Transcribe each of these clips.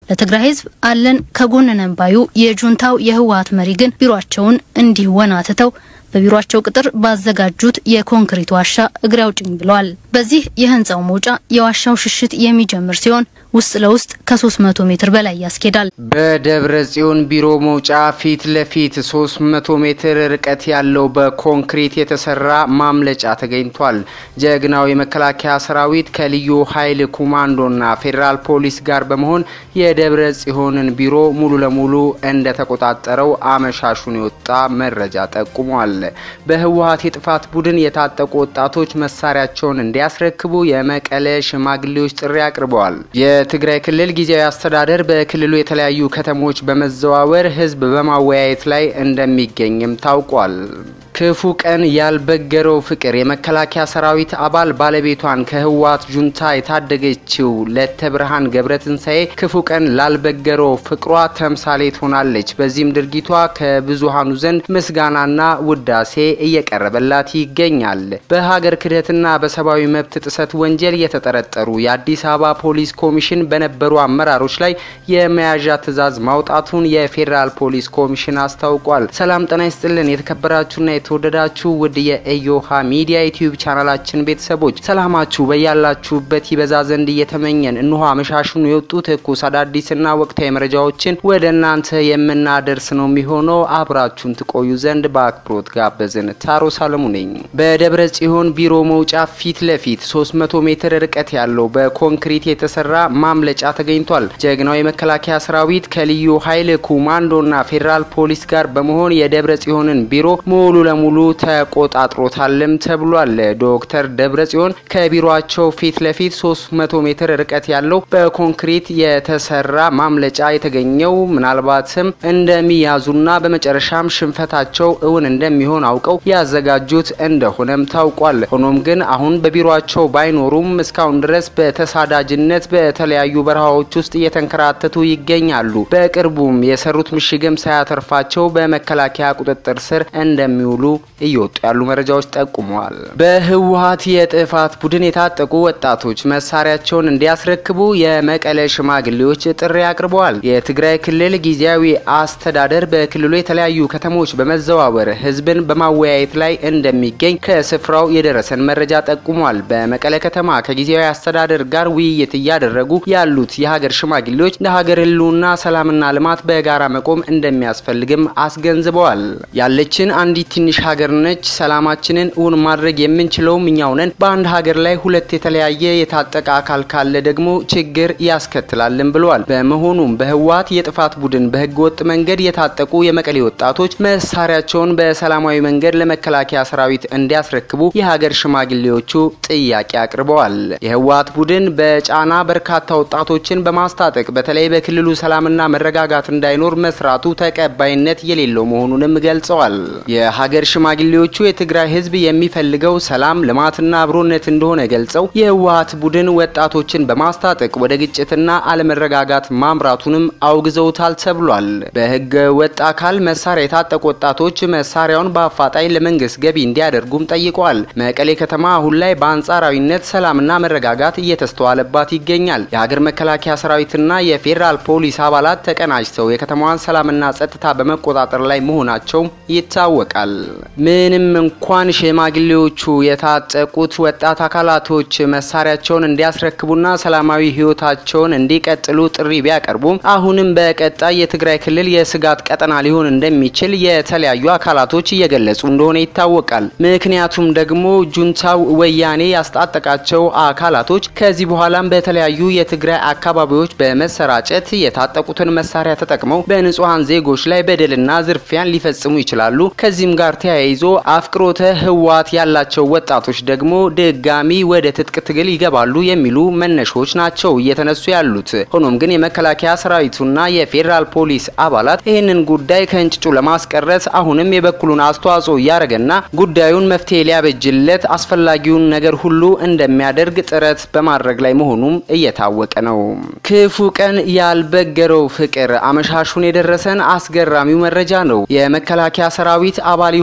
ለትግራይ ህዝብ አለን ከጎን ነን ባዩ የጁንታው የህወሀት መሪ ግን ቢሮአቸውን እንዲህ ወናትተው በቢሮአቸው ቅጥር ባዘጋጁት የኮንክሪት ዋሻ እግሬ አውጭኝ ብለዋል። በዚህ የህንፃው መውጫ የዋሻው ሽሽት የሚጀምር ሲሆን ውስጥ ለውስጥ ከ300 ሜትር በላይ ያስኬዳል። በደብረ ጽዮን ቢሮ መውጫ ፊት ለፊት 300 ሜትር ርቀት ያለው በኮንክሪት የተሰራ ማምለጫ ተገኝቷል። ጀግናው የመከላከያ ሰራዊት ከልዩ ኃይል ኮማንዶና ፌዴራል ፖሊስ ጋር በመሆን የደብረ ጽዮንን ቢሮ ሙሉ ለሙሉ እንደተቆጣጠረው አመሻሹን የወጣ መረጃ ጠቁሟል። በህወሀት የጥፋት ቡድን የታጠቁ ወጣቶች መሳሪያቸውን እንዲያስረክቡ የመቀለ ሽማግሌዎች ጥሪ አቅርበዋል። የትግራይ ክልል ጊዜያዊ አስተዳደር በክልሉ የተለያዩ ከተሞች በመዘዋወር ህዝብ በማወያየት ላይ እንደሚገኝም ታውቋል። ክፉ ቀን ያልበገረው ፍቅር የመከላከያ ሰራዊት አባል ባለቤቷን ከህወሀት ጁንታ የታደገችው ለተ ብርሃን ገብረትንሳኤ ክፉ ቀን ላልበገረው ፍቅሯ ተምሳሌት ሆናለች። በዚህም ድርጊቷ ከብዙሃኑ ዘንድ ምስጋናና ውዳሴ እየቀረበላት ይገኛል። በሀገር ክህደትና በሰብአዊ መብት ጥሰት ወንጀል የተጠረጠሩ የአዲስ አበባ ፖሊስ ኮሚሽን በነበሩ አመራሮች ላይ የመያዣ ትዕዛዝ ማውጣቱን የፌዴራል ፖሊስ ኮሚሽን አስታውቋል። ሰላም ጤና ይስጥልን የተከበራችሁና የተወደዳችሁ ውድ የኢዮሃ ሚዲያ ዩቲዩብ ቻናላችን ቤተሰቦች ሰላማችሁ በያላችሁበት ይበዛ ዘንድ እየተመኘን እንሆ አመሻሹን የወጡ ትኩስ አዳዲስና ወቅታዊ መረጃዎችን ወደ እናንተ የምናደርስ ነው የሚሆነው። አብራችሁን ትቆዩ ዘንድ በአክብሮት ጋበዝን። ታሮ ሳለሙ ነኝ። በደብረ ጽዮን ቢሮ መውጫ ፊት ለፊት 300 ሜትር ርቀት ያለው በኮንክሪት የተሰራ ማምለጫ ተገኝቷል። ጀግናው የመከላከያ ሰራዊት ከልዩ ኃይል ኮማንዶና ፌዴራል ፖሊስ ጋር በመሆን የደብረ ጽዮንን ቢሮ ሙሉ ለሙሉ ተቆጣጥሮታልም ተብሏል። ዶክተር ደብረ ጽዮን ከቢሮቸው ፊት ለፊት 300 ሜትር ርቀት ያለው በኮንክሪት የተሰራ ማምለጫ የተገኘው ምናልባትም እንደሚያዙና በመጨረሻም ሽንፈታቸው እውን እንደሚሆን አውቀው ያዘጋጁት እንደሆነም ታውቋል። ሆኖም ግን አሁን በቢሮቸው ባይኖሩም እስካሁን ድረስ በተሳዳጅነት በተለያዩ በረሃዎች ውስጥ እየተንከራተቱ ይገኛሉ። በቅርቡም የሰሩት ምሽግም ሳያተርፋቸው በመከላከያ ቁጥጥር ስር እንደሚውሉ እየወጡ ያሉ መረጃዎች ጠቁመዋል። በህወሀት የጥፋት ቡድን የታጠቁ ወጣቶች መሳሪያቸውን እንዲያስረክቡ የመቀለ ሽማግሌዎች ጥሪ አቅርበዋል። የትግራይ ክልል ጊዜያዊ አስተዳደር በክልሉ የተለያዩ ከተሞች በመዘዋወር ህዝብን በማወያየት ላይ እንደሚገኝ ከስፍራው የደረሰን መረጃ ጠቁሟል። በመቀለ ከተማ ከጊዜያዊ አስተዳደር ጋር ውይይት እያደረጉ ያሉት የሀገር ሽማግሌዎች ለሀገር ህልውና፣ ሰላምና ልማት በጋራ መቆም እንደሚያስፈልግም አስገንዝበዋል። ያለችን አንዲት ትንሽ ሀገር ነች። ሰላማችንን እውን ማድረግ የምንችለውም እኛው ነን። በአንድ ሀገር ላይ ሁለት የተለያየ የታጠቀ አካል ካለ ደግሞ ችግር ያስከትላልን ብለዋል። በመሆኑም በህወሀት የጥፋት ቡድን በህገ ወጥ መንገድ የታጠቁ የመቀሌ ወጣቶች መሳሪያቸውን በሰላማዊ መንገድ ለመከላከያ ሰራዊት እንዲያስረክቡ የሀገር ሽማግሌዎቹ ጥያቄ አቅርበዋል። የህወሀት ቡድን በጫና በርካታ ወጣቶችን በማስታጠቅ በተለይ በክልሉ ሰላምና መረጋጋት እንዳይኖር መስራቱ ተቀባይነት የሌለው መሆኑንም ገልጸዋል። የሀገር ሽማግሌዎቹ የትግራይ ህዝብ የሚፈልገው ሰላም፣ ልማትና አብሮነት እንደሆነ ገልጸው የህወሀት ቡድን ወጣቶችን በማስታጠቅ ወደ ግጭትና አለመረጋጋት ማምራቱንም አውግዘውታል ተብሏል። በህገ ወጥ አካል መሳሪያ የታጠቁ ወጣቶች መሳሪያውን በአፋጣኝ ለመንግስት ገቢ እንዲያደርጉም ጠይቀዋል። መቀሌ ከተማ አሁን ላይ በአንጻራዊነት ሰላምና መረጋጋት እየተስተዋለባት ይገኛል። የሀገር መከላከያ ሰራዊትና የፌዴራል ፖሊስ አባላት ተቀናጅተው የከተማዋን ሰላምና ጸጥታ በመቆጣጠር ላይ መሆናቸው ይታወቃል። ምንም እንኳን ሽማግሌዎቹ የታጠቁት ወጣት አካላቶች መሳሪያቸውን እንዲያስረክቡና ሰላማዊ ህይወታቸውን እንዲቀጥሉ ጥሪ ቢያቀርቡም አሁንም በቀጣይ የትግራይ ክልል የስጋት ቀጠና ሊሆን እንደሚችል የተለያዩ አካላቶች እየገለጹ እንደሆነ ይታወቃል። ምክንያቱም ደግሞ ጁንታው ወያኔ ያስታጠቃቸው አካላቶች ከዚህ በኋላም በተለያዩ የትግራይ አካባቢዎች በመሰራጨት የታጠቁትን መሳሪያ ተጠቅመው በንጹሐን ዜጎች ላይ በደልና ዝርፊያን ሊፈጽሙ ይችላሉ። ከዚህም ጋር ተያይዞ አፍቅሮተ ህወሓት ያላቸው ወጣቶች ደግሞ ድጋሚ ወደ ትጥቅ ትግል ይገባሉ የሚሉ መነሾች ናቸው እየተነሱ ያሉት። ሆኖም ግን የመከላከያ ሰራዊቱና የፌዴራል ፖሊስ አባላት ይህንን ጉዳይ ከእንጭጩ ለማስቀረት አሁንም የበኩሉን አስተዋጽኦ እያደረገና ጉዳዩን መፍትሄ ሊያበጅለት አስፈላጊውን ነገር ሁሉ እንደሚያደርግ ጥረት በማድረግ ላይ መሆኑም እየታወቀ ነው። ክፉ ቀን ያልበገረው ፍቅር አመሻሹን የደረሰን አስገራሚው መረጃ ነው። የመከላከያ ሰራዊት አባል የሆኑ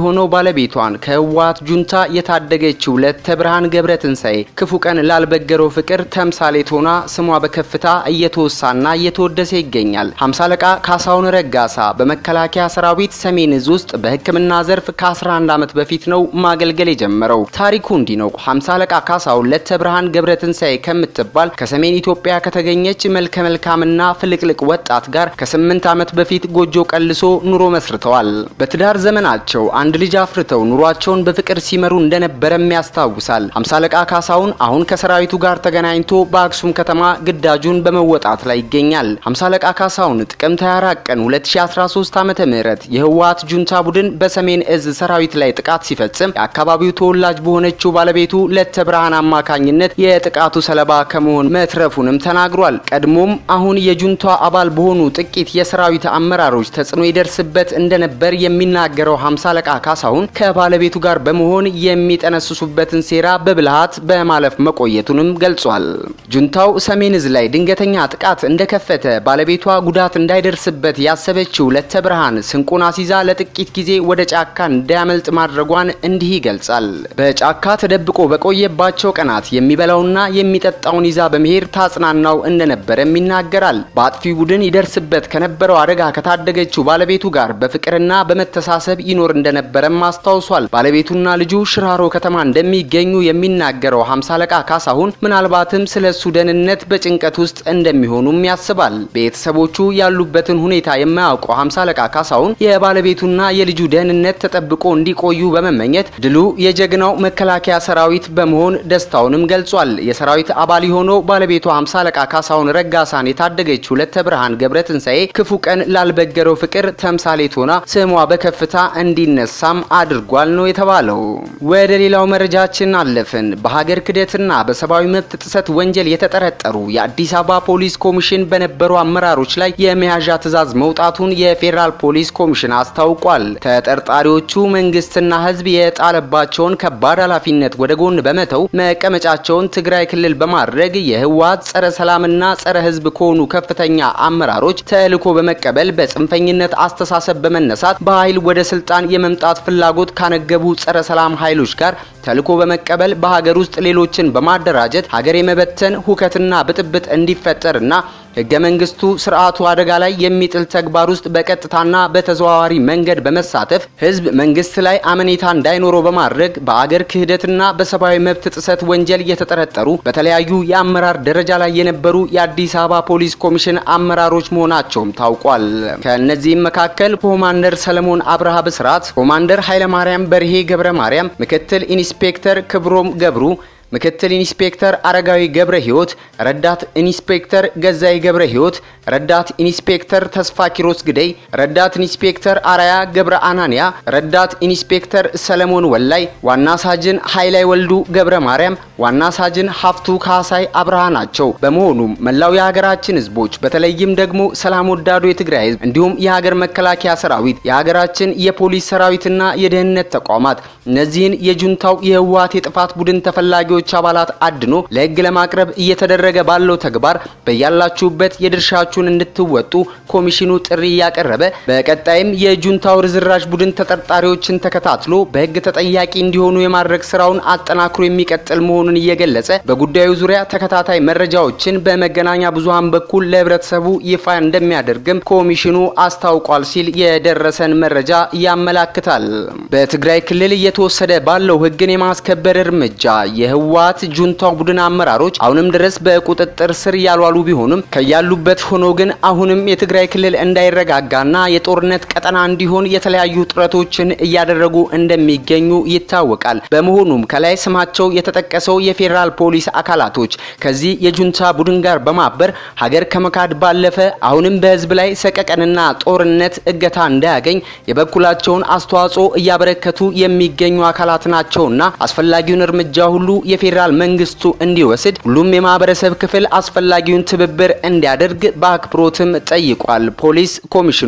የሆነው ባለቤቷን ከህወሓት ጁንታ የታደገችው ለተ ብርሃን ገብረ ትንሳኤ ክፉ ቀን ላልበገረው ፍቅር ተምሳሌት ሆና ስሟ በከፍታ እየተወሳና እየተወደሰ ይገኛል። ሀምሳ አለቃ ካሳሁን ረጋሳ በመከላከያ ሰራዊት ሰሜን እዝ ውስጥ በሕክምና ዘርፍ ከ11 ዓመት በፊት ነው ማገልገል የጀመረው። ታሪኩ እንዲህ ነው። ሀምሳ አለቃ ካሳሁን ለተ ብርሃን ገብረ ትንሳኤ ከምትባል ከሰሜን ኢትዮጵያ ከተገኘች መልከ መልካምና ፍልቅልቅ ወጣት ጋር ከስምንት ዓመት በፊት ጎጆ ቀልሶ ኑሮ መስርተዋል። በትዳር ዘመናቸው አንድ ልጅ አፍርተው ኑሯቸውን በፍቅር ሲመሩ እንደነበረም ያስታውሳል። ሀምሳ አለቃ ካሳሁን አሁን ከሰራዊቱ ጋር ተገናኝቶ በአክሱም ከተማ ግዳጁን በመወጣት ላይ ይገኛል። ሀምሳ አለቃ ካሳሁን ጥቅምት 24 ቀን 2013 ዓመተ ምህረት የህወሓት ጁንታ ቡድን በሰሜን እዝ ሰራዊት ላይ ጥቃት ሲፈጽም የአካባቢው ተወላጅ በሆነችው ባለቤቱ ለተ ብርሃን አማካኝነት የጥቃቱ ሰለባ ከመሆን መትረፉንም ተናግሯል። ቀድሞም አሁን የጁንታ አባል በሆኑ ጥቂት የሰራዊት አመራሮች ተጽዕኖ ይደርስበት እንደነበር የሚናገረው ሀምሳ አለቃ ካሳሁን ከባለቤቱ ጋር በመሆን የሚጠነስሱበትን ሴራ በብልሃት በማለፍ መቆየቱንም ገልጿል። ጁንታው ሰሜን እዝ ላይ ድንገተኛ ጥቃት እንደከፈተ ባለቤቷ ጉዳት እንዳይደርስበት ያሰበችው ለተ ብርሃን ስንቁን አሲዛ ለጥቂት ጊዜ ወደ ጫካ እንዳያመልጥ ማድረጓን እንዲህ ይገልጻል። በጫካ ተደብቆ በቆየባቸው ቀናት የሚበላውና የሚጠጣውን ይዛ በመሄድ ታጽናናው እንደነበረም ይናገራል። በአጥፊ ቡድን ይደርስበት ከነበረው አደጋ ከታደገችው ባለቤቱ ጋር በፍቅርና በመተሳሰብ ይኖር እንደነበረም አስታውሷል። ባለቤቱና ልጁ ሽራሮ ከተማ እንደሚገኙ የሚናገረው ሀምሳ አለቃ ካሳሁን ምናልባትም ስለ እሱ ደህንነት በጭንቀት ውስጥ እንደሚሆኑም ያስባል። ቤተሰቦቹ ያሉበትን ሁኔታ የማያውቀው ሀምሳ አለቃ ካሳሁን የባለቤቱና የልጁ ደህንነት ተጠብቆ እንዲቆዩ በመመኘት ድሉ የጀግናው መከላከያ ሰራዊት በመሆን ደስታውንም ገልጿል። የሰራዊት አባል የሆነው ባለቤቷ ሀምሳ አለቃ ካሳሁን ረጋሳን የታደገችው ለተ ብርሃን ገብረ ትንሳኤ ክፉ ቀን ላልበገረው ፍቅር ተምሳሌት ሆና ስሟ በከፍታ እንዲነሳም አድርጓል ነው የተባለው። ወደ ሌላው መረጃችን አለፍን። በሀገር ክደትና በሰብአዊ መብት ጥሰት ወንጀል የተጠረጠሩ የአዲስ አበባ ፖሊስ ኮሚሽን በነበሩ አመራሮች ላይ የመያዣ ትዕዛዝ መውጣቱን የፌዴራል ፖሊስ ኮሚሽን አስታውቋል። ተጠርጣሪዎቹ መንግስትና ሕዝብ የጣለባቸውን ከባድ ኃላፊነት ወደ ጎን በመተው መቀመጫቸውን ትግራይ ክልል በማድረግ የህወሓት ጸረ ሰላምና ጸረ ሕዝብ ከሆኑ ከፍተኛ አመራሮች ተልዕኮ በመቀበል በጽንፈኝነት አስተሳሰብ በመነሳት በኃይል ወደ ስልጣን የመምጣት ፍላጎት ካነገቡ ጸረ ሰላም ኃይሎች ጋር ተልዕኮ በመቀበል በሀገር ውስጥ ሌሎችን በማደራጀት ሀገር የመበተን ሁከትና ብጥብጥ እንዲፈጠርና ህገ መንግስቱ ስርዓቱ አደጋ ላይ የሚጥል ተግባር ውስጥ በቀጥታና በተዘዋዋሪ መንገድ በመሳተፍ ህዝብ መንግስት ላይ አመኔታ እንዳይኖረው በማድረግ በአገር ክህደትና በሰብአዊ መብት ጥሰት ወንጀል የተጠረጠሩ በተለያዩ የአመራር ደረጃ ላይ የነበሩ የአዲስ አበባ ፖሊስ ኮሚሽን አመራሮች መሆናቸውም ታውቋል። ከእነዚህም መካከል ኮማንደር ሰለሞን አብርሃ ብስራት፣ ኮማንደር ኃይለማርያም በርሄ ገብረ ማርያም፣ ምክትል ኢንስፔክተር ክብሮም ገብሩ ምክትል ኢንስፔክተር አረጋዊ ገብረ ህይወት፣ ረዳት ኢንስፔክተር ገዛይ ገብረ ህይወት፣ ረዳት ኢንስፔክተር ተስፋ ኪሮስ ግደይ፣ ረዳት ኢንስፔክተር አራያ ገብረ አናንያ፣ ረዳት ኢንስፔክተር ሰለሞን ወላይ፣ ዋና ሳጅን ኃይላይ ወልዱ ገብረ ማርያም፣ ዋና ሳጅን ሀፍቱ ካሳይ አብርሃ ናቸው። በመሆኑም መላው የሀገራችን ህዝቦች በተለይም ደግሞ ሰላም ወዳዱ የትግራይ ህዝብ እንዲሁም የሀገር መከላከያ ሰራዊት፣ የሀገራችን የፖሊስ ሰራዊትና የደህንነት ተቋማት እነዚህን የጁንታው የህወሓት የጥፋት ቡድን ተፈላጊዎች አባላት አድኖ ለህግ ለማቅረብ እየተደረገ ባለው ተግባር በያላችሁበት የድርሻችሁን እንድትወጡ ኮሚሽኑ ጥሪ እያቀረበ በቀጣይም የጁንታው ርዝራዥ ቡድን ተጠርጣሪዎችን ተከታትሎ በህግ ተጠያቂ እንዲሆኑ የማድረግ ስራውን አጠናክሮ የሚቀጥል መሆኑን እየገለጸ በጉዳዩ ዙሪያ ተከታታይ መረጃዎችን በመገናኛ ብዙሃን በኩል ለህብረተሰቡ ይፋ እንደሚያደርግም ኮሚሽኑ አስታውቋል ሲል የደረሰን መረጃ ያመላክታል። በትግራይ ክልል እየተወሰደ ባለው ህግን የማስከበር እርምጃ የህወሓት ጁንታው ቡድን አመራሮች አሁንም ድረስ በቁጥጥር ስር ያልዋሉ ቢሆንም ከያሉበት ሆኖ ግን አሁንም የትግራይ ክልል እንዳይረጋጋና የጦርነት ቀጠና እንዲሆን የተለያዩ ጥረቶችን እያደረጉ እንደሚገኙ ይታወቃል። በመሆኑም ከላይ ስማቸው የተጠቀሰው የፌዴራል ፖሊስ አካላቶች ከዚህ የጁንታ ቡድን ጋር በማበር ሀገር ከመካድ ባለፈ አሁንም በህዝብ ላይ ሰቀቀንና ጦርነት እገታ እንዳያገኝ የበኩላቸውን አስተዋጽኦ እያበረከቱ የሚገኙ አካላት ናቸውና አስፈላጊውን እርምጃ ሁሉ የፌዴራል መንግስቱ እንዲወስድ ሁሉም የማህበረሰብ ክፍል አስፈላጊውን ትብብር እንዲያደርግ በአክብሮትም ጠይቋል። ፖሊስ ኮሚሽኑ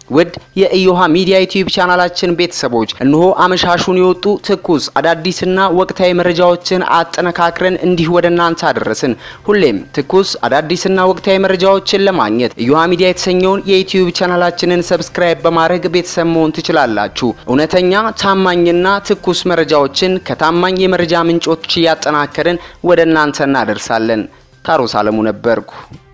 ውድ የኢዮሃ ሚዲያ ዩቲዩብ ቻናላችን ቤተሰቦች እነሆ አመሻሹን የወጡ ትኩስ አዳዲስና ወቅታዊ መረጃዎችን አጠነካክረን እንዲህ ወደ እናንተ አደረስን። ሁሌም ትኩስ አዳዲስና ወቅታዊ መረጃዎችን ለማግኘት ኢዮሃ ሚዲያ የተሰኘውን የዩቲዩብ ቻናላችንን ሰብስክራይብ በማድረግ ቤተሰብ መሆን ትችላላችሁ። እውነተኛ ታማኝና ትኩስ መረጃዎችን ከታማኝ የመረጃ ምንጮች እያጠናከርን ወደ እናንተ እናደርሳለን። ታሮስ አለሙ ነበርኩ።